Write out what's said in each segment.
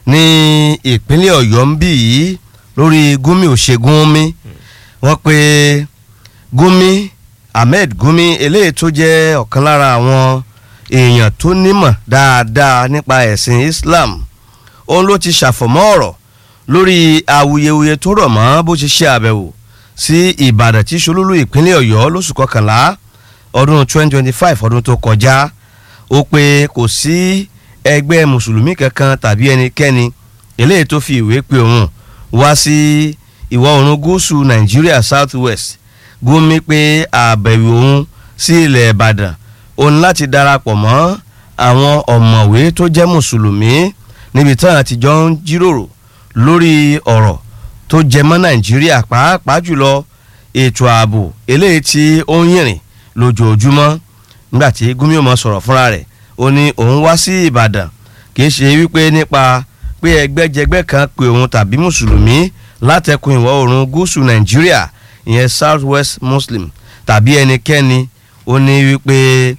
ní ìpínlẹ̀ ọ̀yọ́ ń bì yìí lórí gúnmi òṣègùnmi wọ́n pe gúnmi ahmed gúnmi eléyìí tó jẹ́ ọ̀kan lára àwọn èèyàn tó nímọ̀ dáadáa nípa ẹ̀sìn islam òun ló ti ṣàfọ̀mọ́ ọ̀rọ̀ lórí awuyewuye tó rọ̀ mọ́ bó ṣe ṣe àbẹ̀wò sí ìbàdàn tí ṣolúlú ìpínlẹ̀ ọ̀yọ́ lóṣù kọkànlá ọdún 2025 ọdún tó kọjá ó pé kò sí ẹgbẹ́ mùsùlùmí kankan tàbí ẹnikẹ́ni eléyìí tó fi ìwé pe òun wá sí ìwọ̀ oòrùn gúúsù nàìjíríà south west gúnmi pé àbẹ̀wò òun sí ilẹ̀ ìbàdàn òun láti darapọ̀ mọ́ àwọn ọ̀mọ̀wé tó jẹ́ mùsùlùmí níbi táwọn àtijọ́ ń jíròrò lórí ọ̀rọ̀ tó jẹ mọ́ nàìjíríà pàápàá jùlọ ètò ààbò eléyìí tí ó ń yìnrìn lójoojúmọ́ nígbà tí gúnmi ò mọ sọ̀rọ̀ fúnra rẹ̀ ó ní òun wá sí ìbàdàn kì í ṣe wípé nípa pé ẹgbẹ́jẹgbẹ́ kan pe òun tàbí mùsùlùmí látẹkùn ìwọ̀ oòrùn gúúsù nàìjíríà ìyẹn south west muslim tàbí ẹnikẹ́ni ó ní wípé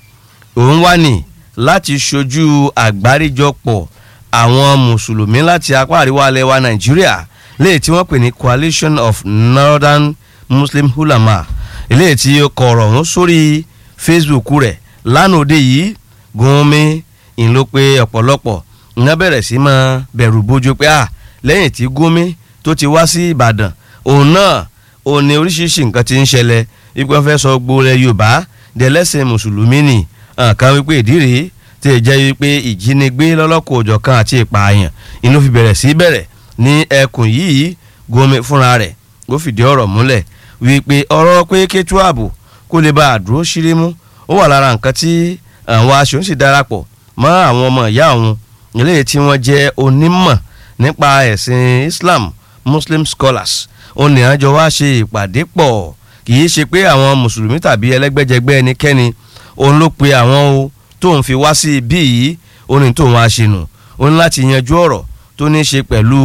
òun wá ní láti ṣojú àgbáríjọpọ̀ àwọn mùsùlùmí láti apá àríwá alẹ́ wa nàìjíríà léè tí wọ́n pè ní coalition of northern muslim ulama léè tí ó kọ ọ̀rọ̀ ọ̀hún sórí facebook rẹ̀ lánàá òde yìí gúnmi ń ló pé ọ̀pọ̀lọpọ̀ ń bẹ̀rẹ̀ sí máa bẹ̀rù bójú pé à lẹ́yìn tí gúnmi tó ti wá sí ìbàdàn òun náà òun ni oríṣiríṣi nǹkan ti ń ṣẹlẹ̀ wípé wọ́n fẹ́ sọ gbóòrẹ̀ yorùbá dẹ̀lẹ́sìn mùsùlùmí nì nǹkan wípé ìdí rèé tí ì jẹ́ wípé ìjínigbé lọ́lọ́kọ̀ òjọ̀kan àti ìpààyàn inú fi bẹ̀rẹ̀ sí bẹ̀rẹ̀ ní ẹkùn yìí gúnmi fúnra rẹ̀ ó fìdí ọ̀rọ̀ múlẹ̀ wípé ọ̀rọ̀ pé kétú ààbò kó lè bá àdúró ṣírí mú ó wà lára nǹkan tí àwọn aṣòun sì darapọ̀ mọ́ àwọn ọmọ ìyá òun eléyìí tí wọ́n jẹ́ onímọ̀ nípa ẹ̀sìn Islam Muslim scholars òun ní àjọ wá ṣe ìpàdé pọ̀ kì í ṣe pé àwọn mùsùlùmí tàbí ẹlẹ́gbẹ́jẹgbẹ́ ẹnikẹ́ni òun ló pe àwọn o tóun fi wá sí ibí yìí ó ní tóun á ṣe nù ó ní láti yanjú ọ̀rọ̀ tó ní ṣe pẹ̀lú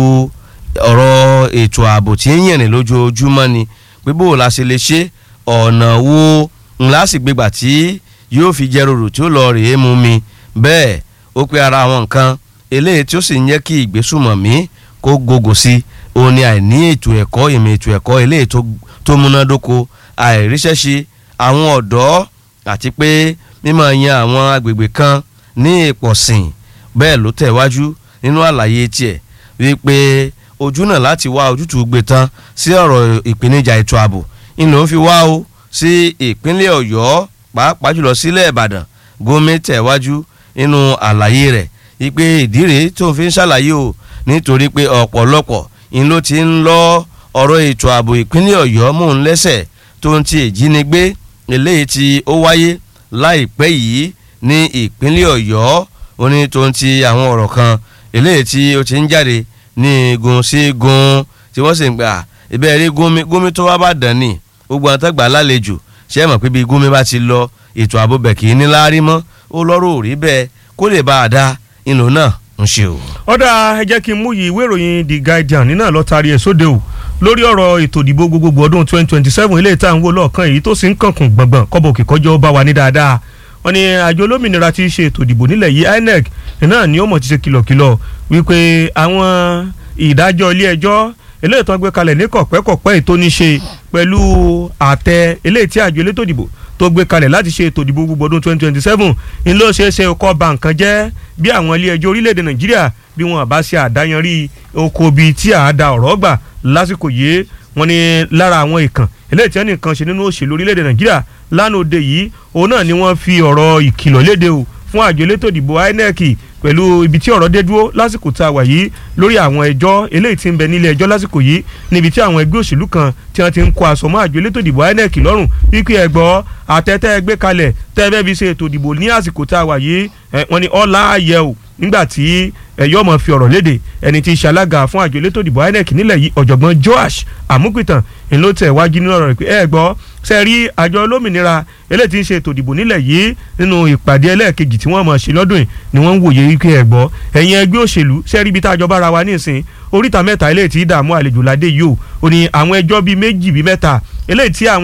ọ̀rọ̀ ètò ààbò tí ń yìnrìn lójoojúmọ́ ni pé bó o la ṣe lè ṣe ọ̀nà wo ńlá sì gbégbà tí yóò fi jẹ́ rorò tí ó lọ rèé mu mi bẹ́ẹ̀ ó pé ara àwọn nǹkan eléyìí tí ó sì ń jẹ́ kí ìgbésùmọ̀mí kó gògò sí òun ni àìní ètò ẹ̀kọ́ ìmọ̀ ètò ẹ̀kọ́ eléyìí tó múnádóko àìríṣẹ́ṣe àwọn ọ̀dọ́ àti pé mímọ̀ yan àwọn agbègbè kan ní ìpọ̀sìn bẹ́ẹ̀ ló tẹ̀wájú nínú àlàyé tiẹ̀ wípé ojú náà láti wá ojútùú gbé tán sí ọ̀rọ̀ ìpèníjà ètò ààbò ìlú ń fi wá o sí ìpínlẹ̀ ọ̀yọ́ pàápàá jùlọ sílẹ̀ ìbàdàn gómìn tẹ̀wájú nínú àlàyé rẹ̀ wípé ìdí rèé tó fi ń ṣàlàyé o nítorí pé ọ̀pọ̀lọpọ̀ ń ló ti ń lọ ọ̀rọ̀ ètò ààbò ìpínlẹ̀ ọ̀yọ́ mò ń lẹ́sẹ̀ tó ń ti ìjínigbé eléyìí tí ó wáyé láìpẹ́ yìí ní ìpínlẹ̀ ọ̀yọ́ ó ní tó ń ti àwọn ọ̀rọ̀ kan eléyìí tí ó ti ń jáde ní igun sí igun tí wọ́n sì ń gbà ibẹ̀ rí gómi gómi tó wá bá dàn ní gbogbo àwọn tó gbà lálejò ṣé ẹ mọ̀ pé bí gómi bá ti lọ ètò ààbò bẹ̀ kì í ní láárí mọ́ ó lọ́rọ̀ òrí bẹ́ẹ̀ kó lè bá a dá ìlú náà ń ṣe o. ọ̀dà ẹ jẹ́ kí n mú yìí ìwé ìròyìn The Guardian nínú àlọ́tàrí ẹ̀ sóde o lórí ọ̀rọ̀ ètò ìdìbò gbogbogbò ọdún 2027 ilé ìta ń wò lọ́ọ̀kan èyí tó sì ń kànkùn gbọ̀ngbọ̀n kọ́bọ̀ òkè kọjọ́ bá wa ní dáadáa wọ́n ní àjọ olómìnira tí í ṣe ètò ìdìbò nílẹ̀ yìí INEC náà ni ó mọ̀ ti ṣe kìlọ̀kìlọ̀ wípé àwọn ìdájọ́ ilé ẹjọ́ eléyìí tó ń gbé kalẹ̀ ní kọ̀pẹ́kọ̀pẹ́ ètò ní ṣe pẹ̀lú àtẹ eléyìí tí àjọ elétò ìdìbò tó gbé kalẹ̀ láti ṣe ètò ìdìbò gbogbo ọdún 2027 ń ló ṣeé ṣe kó ba nǹkan jẹ́ bí àwọn ilé ẹjọ́ orílẹ̀-èdè Nàìjíríà bí wọn bá ṣe àdáyanrí oko bíi tí a da ọ̀rọ̀ gbà lásìkò yìí wọ́n ní lára àwọn ìkàn eléyìí tí wọ́n nìkan ṣe nínú òṣèlú orílẹ̀-èdè Nàìjíríà lánàá òde yìí òun náà ni wọ́n fi ọ̀rọ̀ ìkìlọ̀ léde o fún àjọ elétò ìdìbò INEC pẹ̀lú ibi tí ọ̀rọ̀ dé dúró lásìkò tá a wà yìí lórí àwọn ẹjọ́ eléyìí tí ń bẹ nílé ẹjọ́ lásìkò yìí níbi tí àwọn ẹgbẹ́ òṣèlú kan tí wọ́n ti ń kó aṣọ mọ́ àjọ elétò ìdìbò INEC lọ́rùn wípé ẹgbọ́ àtẹ́tẹ́ ẹgbẹ́ kalẹ̀ tẹ́ẹ̀bẹ́ fi ṣe ètò ìdìbò ní àsìkò tá a wà yìí wọ́n ní ọ̀la ayẹ o nígbà tí ẹ̀yọ́ mọ̀ fi ọ̀rọ̀ léde ẹni tí í ṣe alága fún àjọ elétò ìdìbò INEC nílẹ̀ yìí ọ̀jọ̀gbọ́n Joash Amupitan ńlọ tẹ̀ wájú nínú ọ̀rọ̀ rẹ̀ pé ẹ gbọ́ ṣe rí àjọ olómìnira eléyìí tí ń ṣe ètò ìdìbò nílẹ̀ yìí nínú ìpàdé ẹlẹ́ẹ̀kejì tí wọ́n mọ̀ ṣe lọ́dún yìí ni wọ́n ń wòye wípé ẹ gbọ́ ẹ̀yin ẹgbẹ́ òṣèlú ṣe rí ibi tá a jọ bára wa nísìn oríta mẹ́ta eléyìí tí dààmú àlejò ládé yìí o ò ní àwọn ẹjọ́ bíi méjì bíi mẹ́ta eléyìí tí àwọn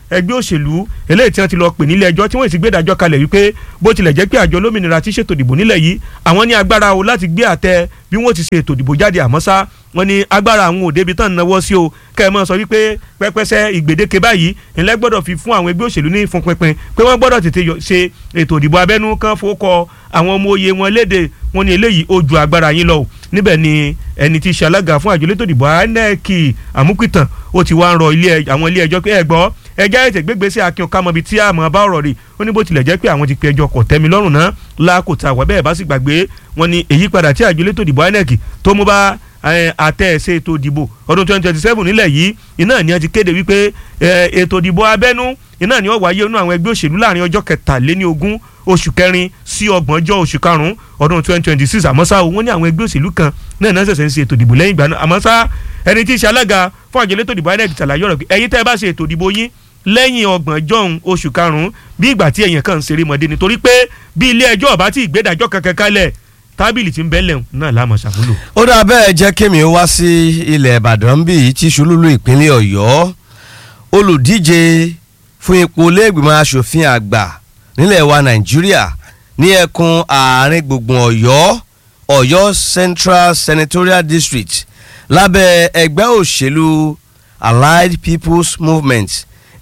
ẹgbẹ́ òṣèlú eléyìí tí wọ́n ti lọ pè nílé ẹjọ́ tí wọ́n sì gbé ìdájọ́ kalẹ̀ wípé bó tilẹ̀ jẹ́ pé àjọ olómìnira ti ṣètò ìdìbò nílẹ̀ yìí àwọn ní agbára o láti gbé àtẹ bí wọ́n ti ṣe ètò ìdìbò jáde àmọ́ ṣá wọ́n ní agbára àwọn òde ibi tán náwó sí o kẹ́ ẹ mọ́ sọ wípé pẹ́pẹ́sẹ́ ìgbèdéke báyìí ńlẹ́ gbọ́dọ̀ fi fún àwọn ẹgbẹ́ òṣèlú ní ìfún pinpin pé wọ́n gbọ́dọ̀ tètè ṣe ètò ìdìbò abẹ́nú kan fowókọ àwọn ọmọ oyè wọn léde wọ́n ní eléyìí ó ju agbára yín lọ o níbẹ̀ ni ẹni tí í ṣe alága fún àjọ elétò ìdìbò INEC àmúpìtàn ó ti wá ń rọ àwọn ilé ẹjọ́ pé ẹ gbọ́ ẹjẹ́ ètè gbégbèsè akin ọ̀kámọ́bi tí àmọ́ bá ọ̀rọ̀ rè ó ní bó tilẹ̀ jẹ́ pé àwọn ti pe ẹjọ́ kọ̀ tẹ́mi lọ́rùn náà lákòótá wà bẹ́ẹ̀ bá sì gbàgbé wọn ni èyípadà tí àjọ elétò ìdìbò INEC tó mú bá àtẹ ẹsẹ ètò ìdìbò ọdún twenty twenty seven nílẹ̀ yìí iná ni a ti kéde wípé ètò ìdìbò abẹ́nú iná ni ó wáyé nínú àwọn ẹgbẹ́ òṣèlú láàrin ọjọ́ kẹtàléní ogún oṣù kẹrin sí ọgbọ̀njọ́ oṣù karùn-ún ọdún twenty twenty six àmọ́ ṣá o wọ́n ní àwọn ẹgbẹ́ òṣèlú kan náà náà ṣẹ̀ṣẹ̀ ń ṣe ètò ìdìbò lẹ́yìn ìgbà náà àmọ́ ṣá ẹni tí í ṣe alága fún àjọ elétò ìdìbò INEC ṣàlàyé ọ̀rọ̀ pé ẹ̀yin tẹ́ ẹ bá ṣe ètò ìdìbò yín lẹ́yìn ọgbọ̀njọ́ oṣù karùn-ún bí ìgbà tí èèyàn kan ń ṣeré mọ́dé nítorí pé bí ilé ẹjọ́ ọ̀bá tí ìgbédàjọ́ kankan kalẹ̀ tábìlì tí ń bẹ́lẹ̀ náà láàmú ṣàmúlò. ó dà bẹ́ẹ̀ jẹ́ kémi wá sí ilẹ̀ ìbàdàn bí tí ṣolúlú ìpínlẹ̀ ọ̀yọ́ olùdíje fún ipò lẹ́gbìmọ̀ asòfin àgbà nílẹ̀ wa nàìjíríà ní ẹkùn àárín gbùngbùn ọ̀yọ́ ọ̀yọ́ central senatorial district lábẹ́ ẹgbẹ́ òṣèlú allied people's movement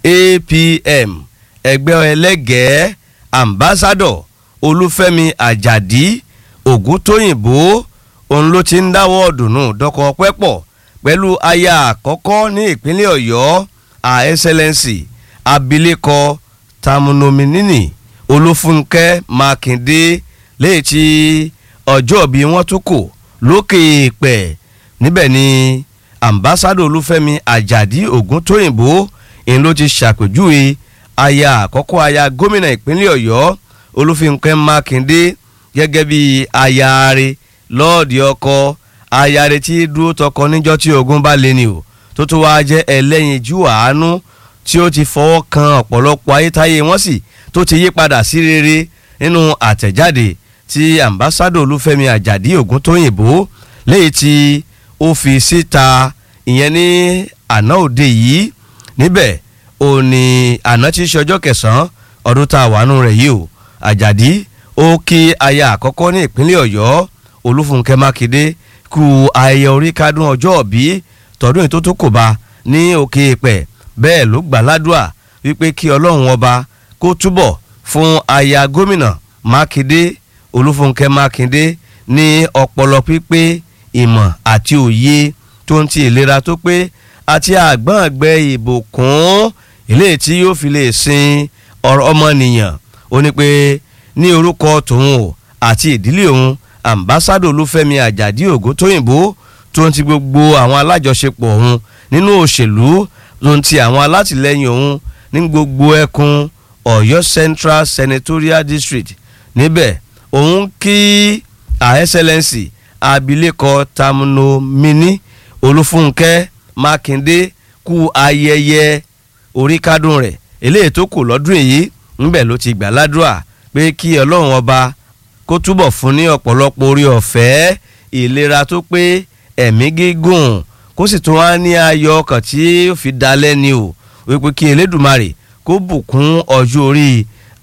apm ẹgbẹ́ ẹlẹ́gẹ̀ẹ́ ambassador olúfẹ́mi àjàdí ògúntóyìnbó òun ló ti ń dáwọ́ ọ̀dùnnú dọ́kọ̀ pẹ́pọ̀ pẹ̀lú aya àkọ́kọ́ ní ìpínlẹ̀ ọ̀yọ́ her excellency abilékọ tamunominini olúfúnkẹ́ mákindé léyìí tí ọjọ́ bí wọ́n tún kò lókè pẹ̀ níbẹ̀ ni ambassador olúfẹ́mi àjàdí ògúntóyìnbó òun ló ti ṣàpèjúwe aya àkọ́kọ́ aya gómìnà ìpínlẹ̀ ọ̀yọ́ olúfúnkẹ́ mákindé gẹ́gẹ́ bí ayaare lọ́ọ̀dì ọkọ ayaare tí dúró tọkọ níjọ́ tí ogun bá lé ni o tó tún wáá jẹ́ ẹlẹ́yinjú àánú tí ó ti fọwọ́ kan ọ̀pọ̀lọpọ̀ ayétáyé wọ́n sì tó ti yí padà sí rere nínú àtẹ̀jáde tí ambassadọ olúfẹ́mi àjàdí ògúntóyìnbó léyìí tí ó fi síta ìyẹn ní àná òde yìí níbẹ̀ ò ní àná tí í ṣe ọjọ́ kẹsàn-án ọdún tá a wà nù rẹ̀ yìí o àjàdí ó kí aya àkọ́kọ́ ní ìpínlẹ̀ ọ̀yọ́ olúfúnkẹ́ mákindé kú ayẹyẹ orí kádùn ọjọ́ òbí tọdún ètò tó kò bá ní òkè pẹ̀ bẹ́ẹ̀ ló gbà ládùá wípé kí ọlọ́run ọba kó túbọ̀ fún aya gómìnà mákindé olúfúnkẹ́ mákindé ní ọpọlọ pípé ìmọ̀ àti òye tó ń ti ìlera tó pé àti àgbọ̀ngbẹ ìbùkún eléyìí tí yóò fi lè sin ọmọnìyàn ó ní pé ní orúkọ tòun o àti ìdílé òun ambassadọ olúfẹ́mi àjàdí ògúntóyìnbó tó ń ti gbogbo àwọn alájọṣepọ̀ òun nínú òṣèlú tó ń ti àwọn alátìlẹyìn òun ní gbogbo ẹkùn ọ̀yọ́ central senatorial district níbẹ̀ òun kí her excellency abilékọ tamunomini olúfúnkẹ́ mákindé kú ayẹyẹ oríkádùn rẹ̀ eléyìí tó kù lọ́dún èyí ńbẹ̀ ló ti gbà ládùúà pé kí ọlọ́run ọba kó túbọ̀ fún ní ọ̀pọ̀lọpọ̀ orí ọ̀fẹ́ ìlera tó pé ẹ̀mí gígùn kó sì tún wá ní ayọ̀ ọkàn tí ó fi dalẹ̀ ni o wípé kí elédùmarè kó bùkún ọjọ́ orí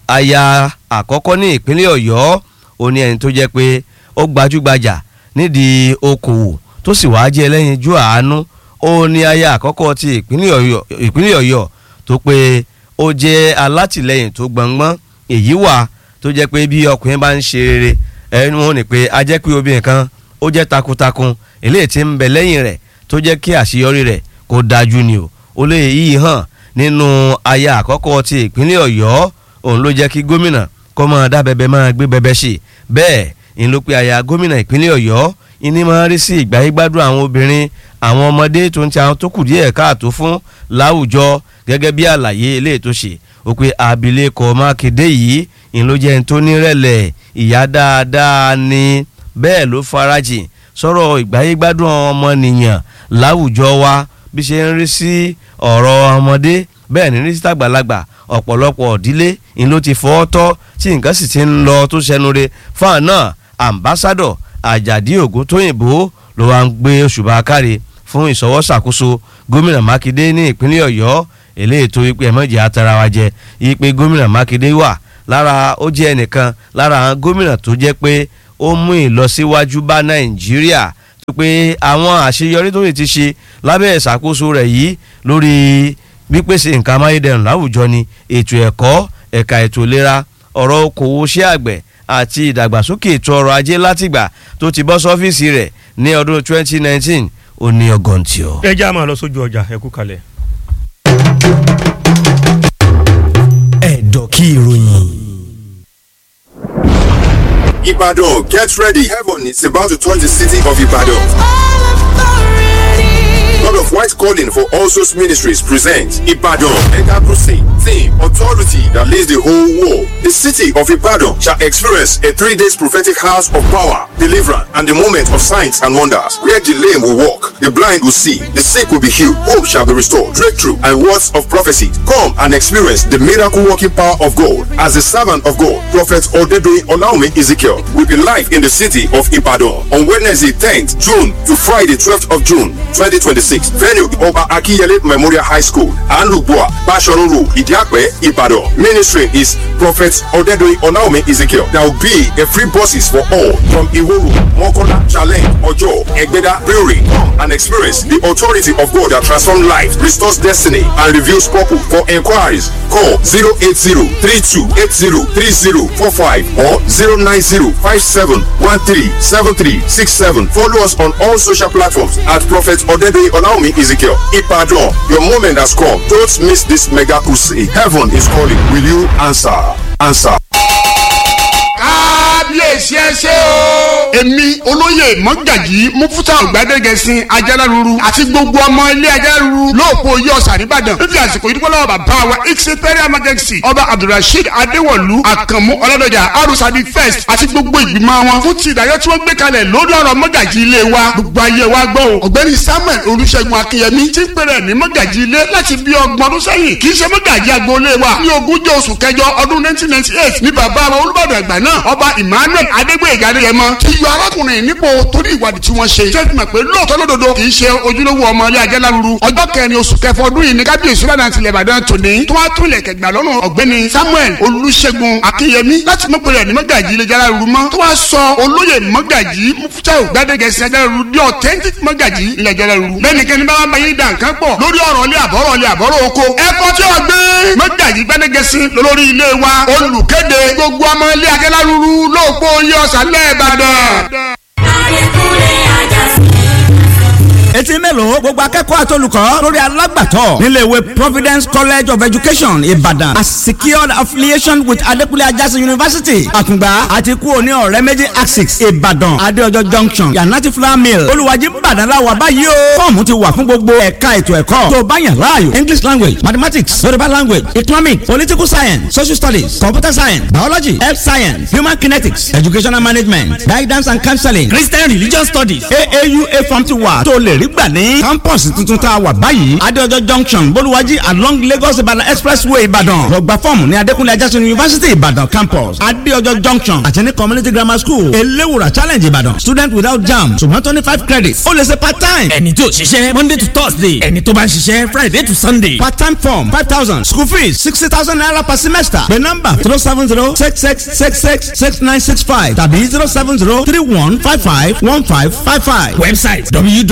aya àkọ́kọ́ ní ìpínlẹ̀ ọ̀yọ́ ó ní ẹni tó jẹ́ pé ó gbajúgbajà nídìí okòwò tó sì wáá jẹ́ ẹlẹ́yinjú àánú ó ní aya àkọ́kọ́ ti ìpínlẹ̀ ọ̀yọ́ tó pé ó jẹ́ alátìlẹyìn tó gbọ̀ngbọ́n èyí wà tó jẹ́ pé bí ọkùnrin bá ń ṣe rere ẹni wọn ni pé a jẹ́ pé obìnrin kan ó jẹ́ takuntakun eléyìí tí ń bẹ lẹ́yìn rẹ̀ tó jẹ́ kí àṣeyọrí rẹ̀ kó dájú ni o ó lè yí hàn nínú aya àkọ́kọ́ ti ìpínlẹ̀ ọ̀yọ́ òun ló jẹ́ kí gómìnà kó máa dá bẹbẹ máa gbé bẹbẹ ṣe bẹ́ẹ̀ ń ló pe aya gómìnà ìpínlẹ̀ ọ̀yọ́ ìní máa rí sí ìgbáyégbádùn àwọn obìnrin àwọn ọmọdé tó ń ti àwọn tó kù díẹ̀ káàtó fún láwùjọ gẹ́gẹ́ bí àlàyé eléyìí tó ṣe ó pe abilékọ mákindé yìí ń ló jẹ́ ń tó nírẹ̀lẹ̀ ìyá dáadáa ni bẹ́ẹ̀ ló farajìn sọ̀rọ̀ ìgbáyégbádùn ọmọnìyàn láwùjọ wa bí ṣe ń rí sí ọ̀rọ̀ ọmọdé bẹ́ẹ̀ ní rí sí tàgbàlagbà ọ̀pọ̀lọpọ̀ ìdílé ń ló ti fọ́ tọ́ tí nǹkan sì ti ń lọ tó ṣẹnu re fáwọn náà ambassadọ àjàdí ògún tóyìnbó ló wá ń gbé òṣùbà káre fún ìṣọwọ́sàkóso gómìnà mákindé ní ìpínlẹ̀ ọ̀yọ́ eléyìí tó wípé ẹ̀mọ́jì atara wa jẹ wípé gómìnà mákindé wà lára ó jẹ́ ẹnìkan lára àwọn gómìnà tó jẹ́ pé ó mú ìlọsíwájú bá nàìjíríà tó pé àwọn àṣeyọrí tó lè ti ṣe lábẹ́ ìṣàkóso rẹ̀ yìí lórí pípèsè nǹkan amáyédẹrùn láwùjọ ni ètò ẹ̀kọ́ ẹ̀ka ètò ìlera ọ̀rọ̀ okòwò iṣẹ́ àgbẹ̀ àti ìdàgbàsókè ètò ọrọ̀ ajé látìgbà tó ti bọ́ sọ́fíìsì rẹ̀ ní ọdún 2019 ó ní ọgọ́ntì ọ. ẹ já máa lọ sójú ọjà ẹ kú kalẹ̀. ẹ̀dọ̀ kí ìròyìn. Ibadan, get ready. Heaven is about to touch the city of Ibadan. God of White Calling for All Souls Ministries presents Ibadan Mega Crusade. Theme Authority that leads the whole world. The city of Ibadan shall experience a three days prophetic house of power, deliverance, and the moment of signs and wonders. Where the lame will walk, the blind will see, the sick will be healed, hope shall be restored, breakthrough, and words of prophecy. Come and experience the miracle working power of God. As the servant of God, Prophet Odedoyin Olaume Ezekiel will be live in the city of Ibadan on Wednesday 10th June to Friday 12th of June 2026. Venue Oba Akiyele Memorial High School, Anlubua, Basharun Road, Idiakwe, Ibadan. Ministry is Prophet Odedoyin Olaume Ezekiel. There will be a free buses for all from Iworu, Mokola, Challenge, Ojo, Egbeda, Brewery. Come and experience the authority of God that transforms life, restores destiny, and reveals purpose. For inquiries, call 080-3280-3045 or 090-5713-7367. Follow us on all social platforms at Prophet Odedoyin Olaume Ezekiel. Ipadon, your moment has come. Don't miss this mega crusade. Heaven is calling. Will you answer? Answer. kábíyèsí ẹ ṣé o. èmi olóyè mọ́gàjì mufuta ọ̀gbádẹ́gẹ̀sìn ajáláruru àti gbogbo ọmọ ilé ajáláruru lóòpọ̀ oyè ọ̀sà nìbàdàn fífi àsìkò yìí dúpọ́ lọ́wọ́ bàbá wa ìṣètẹ́rẹ́ emergency ọba abdulrasheed adéwọ̀lú àkànmú ọlọ́dọ̀jà arúsàbí first àti gbogbo ìgbìmọ̀ wọn fún ti ìdájọ́ tí wọ́n gbé kalẹ̀ lórí ọ̀rọ̀ mọ́gàjì ilé wa gbogbo ayé wa gbọ́ o ọ̀gbẹ́ni samuel olùṣègùn akínyẹmí ti ń pèrè ní mọ́gàjì ilé láti bí ọgbọ̀n ọdún sẹ́yìn kì í ṣe mọ́gàjì agboolé wa ní ogúnjọ́ oṣù kẹjọ ọdún nineteen ninety eight ní bàbá wa olùbàdàn àgbà náà ọba emmanuel adégbèyèga adéyẹmọ ti yọ arákùnrin nípò torí ìwádìí tí wọ́n ṣe ṣé mọ̀ pé lóòótọ́ lódodo kì í ṣe ojúlówó ọmọ ilé ajáláruru ọjọ́ kẹrin oṣù kẹfọ ọdún yìí ní kábíyèsí ládàá tilẹ̀ ìbàdàn tòní tó wá tún ilẹ̀ kẹgbà lọ́nà ọ̀gbẹ́ni samuel olùṣègùn akínyẹmí láti mọ̀ pẹ̀lú ẹ̀ní mọ́gàjì ilé ajáláruru mọ́ tó wá sọ olóyè mọ́gàjì mufutau gbadegẹsì ajáláruru di authentic mọ́gàjì ilé ajáláruru lẹ́nikẹ́ni bá wà bá yín dà nǹkan pọ̀ lórí ọ̀rọ̀ ilé àbọ̀rọ̀ ilé àbọ̀rọ̀ oko ẹ̀kọ́ tí ó gbé mọ́gàjì gbadegẹsì lórí ilé wa olùkéde gbogbo ọmọ ilé ajáláruru lóòpọ̀ oyè ọ̀sán lẹ́ẹ̀bàdàn. Adékúnlé Àjàsí. etí mélòó gbogbo akẹ́kọ̀ọ́ àtolùkọ́ lórí alágbàtọ́ nílé ìwé providence college of education ìbàdàn a secured affiliation with adekunle ajásí university àkùngbà àti kú òní ọ̀rẹ́ méjì axis ìbàdàn adéọjọ́ junction yanati flower mill olùwàjì ìbàdàn la wà báyìí o fọ́ọ̀mù ti wà fún gbogbo ẹ̀ka ètò ẹ̀kọ́ tó bá yàn láàyò english language mathematics yorùbá language economic political science social studies computer science biology health science human kinetics educational management guidance and counseling christian religion studies aaua form ti wà tó lè rí gbà ní campus tuntun tá a wà báyìí adéọjọ́ junction bolúwájí along lagos ìbàdàn expressway ìbàdàn lọ́gbà fọ́ọ̀mù ní adékúnlé ajásùn university ìbàdàn campus adéọjọ́ junction àti ní community grammar school eléwùrà challenge ìbàdàn student without jam ṣùgbọ́n twenty five credits ó lè ṣe part time ẹni tí ò ṣiṣẹ́ monday to thursday ẹni tó bá ń ṣiṣẹ́ friday to sunday. part time form five thousand school fees sixty thousand naira per semester pé nọ́mbà zero seven zero six six six six six nine six five tàbí zero seven zero three one five five one five five five. website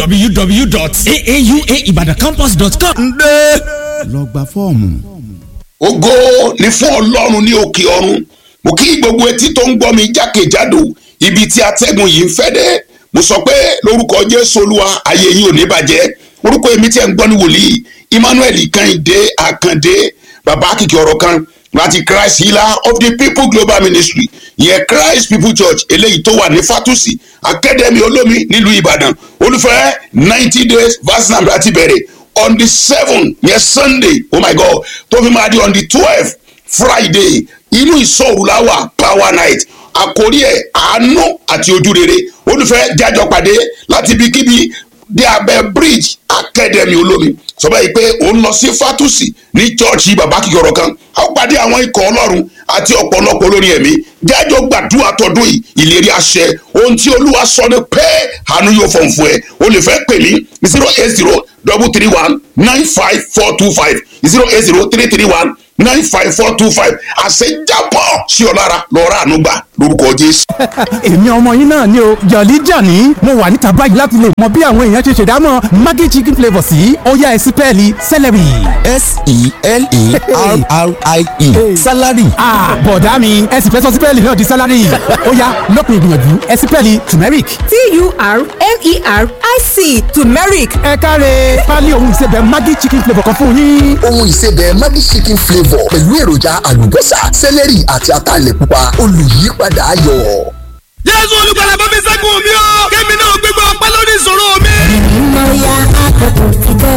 www.aauaibadacampus.com. ǹdẹ́ lọ́gbà fọ́ọ̀mù. ògo ni fún ọlọ́run ní òkè ọ̀run mo kí gbogbo etí tó ń gbọ́ mi jákèjádò ibi tí atẹ́gùn yìí ń fẹ́ dé mo sọ pé lórúkọ jésù olúwa ayé yìí ò ní bàjẹ́ orúkọ èmi tí ẹ̀ ń gbọ́ ní wòlíì emmanuel kẹ́hìndé àkàndé bàbá kìkì ọ̀rọ̀ kan láti christ healer of the people global ministry ìyẹn christ people church eléyìí tó wà ní fatusi academy olómi nílùú ìbàdàn olùfẹ́ ninety days verse number láti bẹ̀rẹ̀ on the seven yẹn sunday oh my god tó fi máa di on the twelve friday inú ìsọ̀rù la wà power night àkórí ẹ̀ àánú àti ojúrere olùfẹ́ jájọ pàdé láti ibikíbi dé abẹ́ bridge academy olómi sọ báyìí pé òun lọ sí fatusi ní chọ́ọ̀chì bàbá kìkọ̀rọ̀ kan a ó pàdé àwọn ikọ̀ ọlọ́run àti ọ̀pọ̀lọpọ̀ olórin ẹ̀mí jájọ gbàdúrà tọdún yìí ìlérí àṣẹ ohun tí olúwa sọ ni pé àánú yóò fọ̀n fún ẹ o lè fẹ́ pè mí zero eight zero double three one nine five four two five zero eight zero three three one nine five four two five àṣẹjábọ̀ sí ọ lára lọ́ọ́rọ́ àánú gbà lórúkọ jésù. èmi ọmọ yín náà ni o jọ̀lí jàní mo wà níta báyìí láti lè mọ bí àwọn èèyàn ṣe ṣèdámọ̀ maggi chicken flavour sí ọ̀yá ẹ̀sìn pẹ́ẹ́lí celery. s-e-l-e-r-r-i-e salary. bọ̀dá mi ẹ̀sìn fẹ́ sọ sípẹ́ẹ̀lì náà di salary ọ̀yá lópin ìgbìyànjú ẹ̀sìn pẹ́ẹ́lì turmeric. t-u-r-m-e-r-i-c turmeric. ẹ káre pálí ohun ìsebẹ̀ maggi chicken flavour kan fún yín. ohun ìsebẹ̀ maggi chicken flavour pẹ̀lú èròjà àlùbọ́sà sẹ́lẹ̀rì àti ataalẹ̀ pupa olùyípadà ayọ̀. jésù olùgbàlà bá mi ṣẹ́gun mi o kémi náà gbégbá ọpẹ́ lórí ìṣòro mi. mo ya àkókò ti tó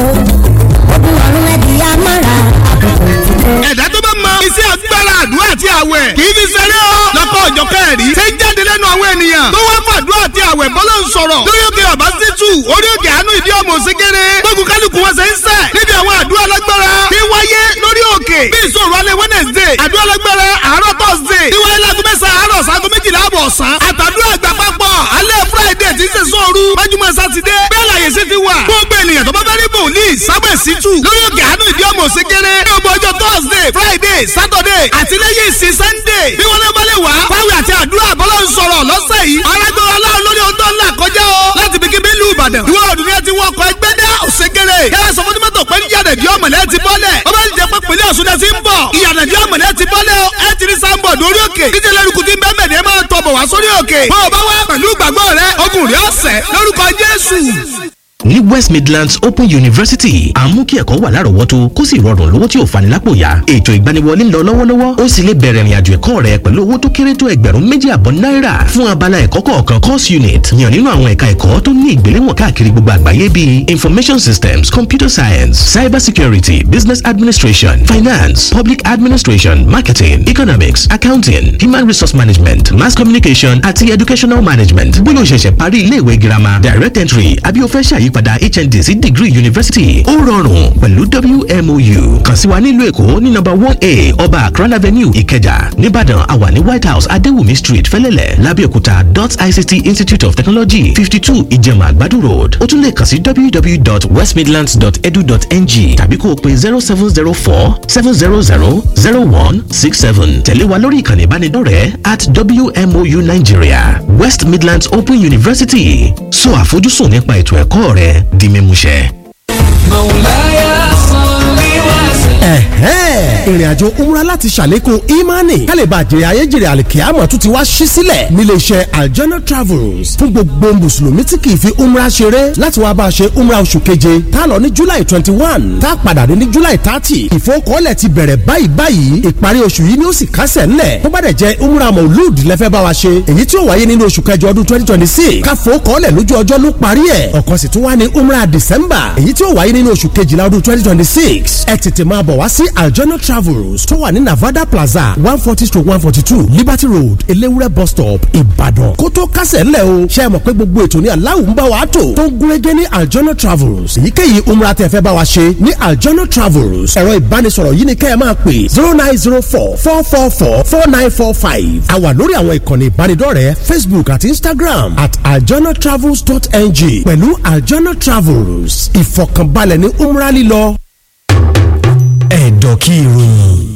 ogun ọ̀run ẹ̀dí amára àkókò ti tó. ẹ̀dá tó bá mọ iṣẹ́ agbára àdúrà àti àwẹ̀ kì í fi ṣeré o lọ́kọ̀ ọ̀jọ̀ kẹrì ṣe ń jáde lẹ́nu àwọn ènìyàn tó wá fàdúrà àti àwẹ̀ bọ́lá ń sọ̀rọ̀ lórí òkè ọ̀bá títù orí òkè àánú ìdí ọmọ òsínkéré gbógun kálukú wọn ṣe ń sẹ̀ níbi àwọn àdúrà lágbára tí wáyé lórí òkè bí ìṣòro alẹ́ wednesday àdúrà lágbára àárọ̀ thursday tí wáyé lágún mẹ́sàn-án àárọ̀ sago méjìlá àbọ̀ ọ̀sán àtàdúrà àgbà papọ̀ alẹ́ friday tí ń ṣe sóoru májúmọ́ sátidé bẹ́ẹ̀ láyé sí ti wà gbogbo ènìyàn tó bá fẹ́ rí bòlíì sábẹ̀ sítù lórí òkè àánú ìdí ọmọ òsínkéré ní ọgbọ ọjọ́ thursday friday saturday àti lẹ́yìn ìsìn sunday bí wọ́n lé bá lè wá fáwọn àti àdúrà bọ́lá ń sọ̀rọ̀ lọ́sẹ̀ yìí arágbára aláwọ̀ lórí ohun tó ń là kọjá o láti bí kíbi ìlú ìbàdàn ìwọ ọdún yẹn ti wọ ọkọ̀ ẹgbẹ́ dá òsèkèrè yàrá sọ fún mọ́tò pé yàrá ìdí ọmọlẹ́ ti bọ́lẹ̀ ó bá ń jẹ pé pèlè ọ̀ṣun náà ti ń bọ̀ ìyàrá ìdí ọmọlẹ́ ti bọ́lẹ̀ o ẹ ti rí sáńbọ̀ lórí òkè díje lórúkú tí ń bẹ́ẹ̀ mẹ́rin ẹ máa tọ̀ bọ̀ wá sórí òkè bó o bá wá pẹ̀lú ìgbàgbọ́ rẹ ogun rẹ ọ̀sẹ̀ lórúkọ jésù ní west midlands open university à ń mú kí ẹ̀kọ́ wà lárọ̀ọ́wọ́tó kó sì rọrùn lówó tí ò fani lápò yá ètò ìgbaniwọlé ń lọ lọ́wọ́lọ́wọ́ ó sì lè bẹ̀rẹ̀ ìrìnàjò ẹ̀kọ́ rẹ pẹ̀lú owó tó kéré tó ẹgbẹ̀rún méjì àbọ̀ náírà fún abala ẹ̀kọ́ kọ̀ọ̀kan course unit yàn nínú àwọn ẹ̀ka ẹ̀kọ́ tó ní ìgbéléwọ̀n káàkiri gbogbo àgbáyé bíi information systems computer science cyber security business administration finance public administration marketing economics accounting human resource management mass communication àti educational management bóyá o ṣẹ̀ṣẹ̀ parí ilé ìwé girama direct entry àbí o fẹ́ ṣàyí ìyípadà hnd sí degree university ó rọrùn pẹ̀lú wmou kàn sí wa nílùú èkó ní nọ́mbà one a ọba akran avenue ìkẹjà nìbàdàn àwa ní white house adéwùmí street fẹlẹ́lẹ̀ lábẹ́òkúta dot ict institute of technology fifty two ìjẹ̀mà àgbàdo road ó tún lè kàn sí www.westmidlands.edu.ng tàbí kó o pe zero seven zero four seven zero zero zero one six seven tẹ̀lé wa lórí ìkànnì ìbánidọ́rẹ̀ẹ́ at wmou nigeria west midlands open university sọ àfojúsùn nípa ètò ẹ̀kọ́ rẹ di mímúṣẹ. mọ̀láyà sanni wá sí. ẹ̀hẹ́n ìrìn àjò umra láti ṣàlékún imani kálíbà jèrè ayéjèrè àlìkíyàmọ̀ tún ti wá ṣí sílẹ̀ níléeṣẹ́ aljana travels fún gbogbo mùsùlùmí tí kì í fi umra ṣeré láti wá bá a ṣe umra oṣù keje tá a lọ ní july twenty one tá a padà dé ní july thirty ìfowókọ́lẹ̀ ti bẹ̀rẹ̀ báyìí báyìí ìparí oṣù yìí ni ó sì kásẹ̀ ńlẹ̀ tó bá dẹ̀ jẹ́ umra maulud lẹ́fẹ́ bá wa ṣe èyí tí ó wáyé nínú oṣù kẹjọ ọdún twenty twenty six káfowókọ́lẹ̀ lójú ọjọ́ ló parí ẹ̀ ọ̀kan sì tún wá ní umra december èyí tí ó wáyé nínú oṣù kejìlá ọdún twenty twenty six ẹ tètè máa bọ̀ wá sí aljana travels tó wà ní navada plaza one forty stroke one forty two liberty road elewure bus stop ìbàdàn kó tó kásẹ̀ ńlẹ̀ o ṣe é mọ̀ pé gbogbo ètò ní aláwọ̀ ń bá wa tò tó ń gúnrégé ní aljana travels èyíkéyìí umra tẹ́ fẹ́ bá wa ṣe ní aljana travels ẹ̀rọ ìbánisọ̀rọ̀ yìí ni kẹ́ ẹ máa pè zero nine zero four four four four four nine four five a wà lórí àwọn ìkànnì ìbánidọ́rẹ̀ẹ́ facebook àti instagram at aljanatravels.ng pẹ̀lú aljana travels ìfọ̀kànbalẹ̀ ní umra lílọ ẹ̀dọ̀ kí ìròyìn.